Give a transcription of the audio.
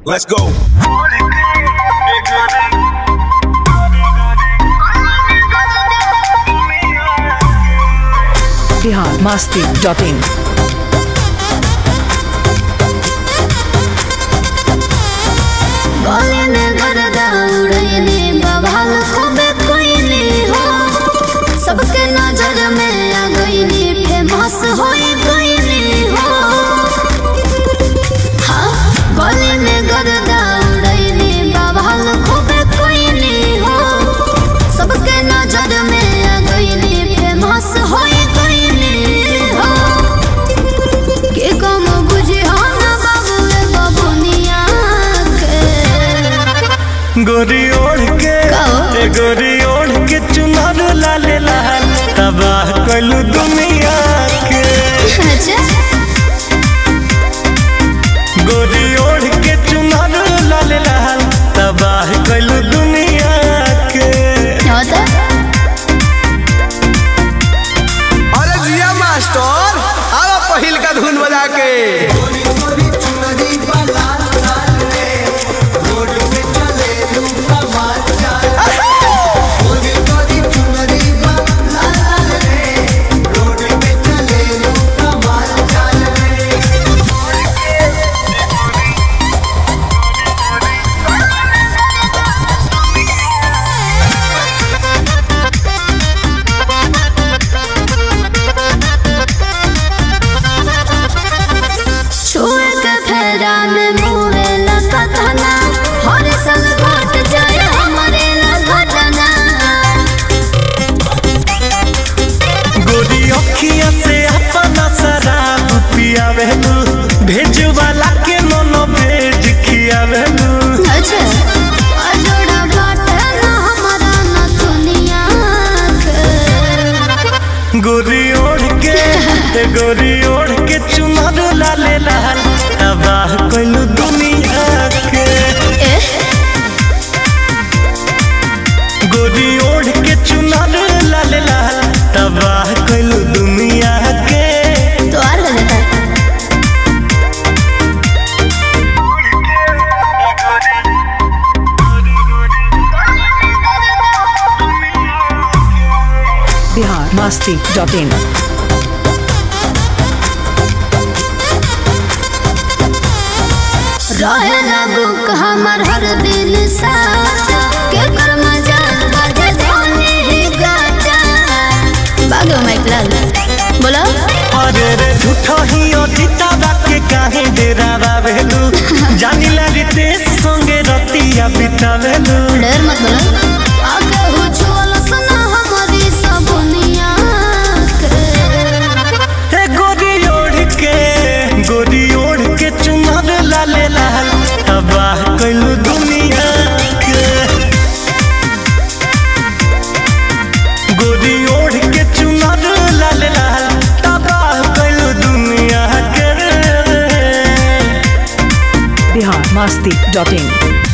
Let's go. Bihar Masti dot in गले में गर्दा उड़ैली बवाल खूबे कोइली हो सबके नजर में आ गईली फेमस होई गईली हो हाँ गले में गर्दा उड़ैली बवाल खूबे कोइली हो सबके नजर में आ गईली फेमस होई गईली हो के कम बुझी हो ना बाबू ए बबुनिया के गोरी ओढ़ के कहो। ए गोरी ओढ़ के चुनर लाले लाल तबाह कलू दुनिया के अच्छा गोरी ओढ़ के चुनर लाले लाल तबाह कलू दुनिया के होता अरे जिया मास्टर आवा पहिल का धुन बजा के छुए के फेरा में मुहे लगतना हर संग घट जाए हमारे लगतना गोरी अखिया से अपना शराब पियावे तू भेज वाला के नोनो भेज खियावे तू अच्छा अजोड़ा बाटे ना हमारा ना दुनिया के गोरी ओढ़ के ए गोरी ओढ़ के चुनर लाले लाल तबाह कलू दुनिया के एह गोरी ओढ़ के चुनर लाल लाल तबाह कलू दुनिया के तो और हो जाता बिहार मस्ती डॉट इन रहे बुक हमर हर दिन साथ के कर मजा बाजे धोनी ही गाता बागो माइकलाल बोलो अरे रे झूठो ही अतीता बाके काहे डेरा बाबेलू जानी लगे तेज संगे रतिया बितावेलू डर मत बोलो आगे हो छोल सुना हमारी सबनिया के हे गोरी ओढ़ के गोरी ओढ़ के चुनर लाले लाल तबाह कलू दुनिया के गोरी ओढ़ के चुनर लाले लाल तबाह कलू दुनिया के बिहार मस्ती डॉट इन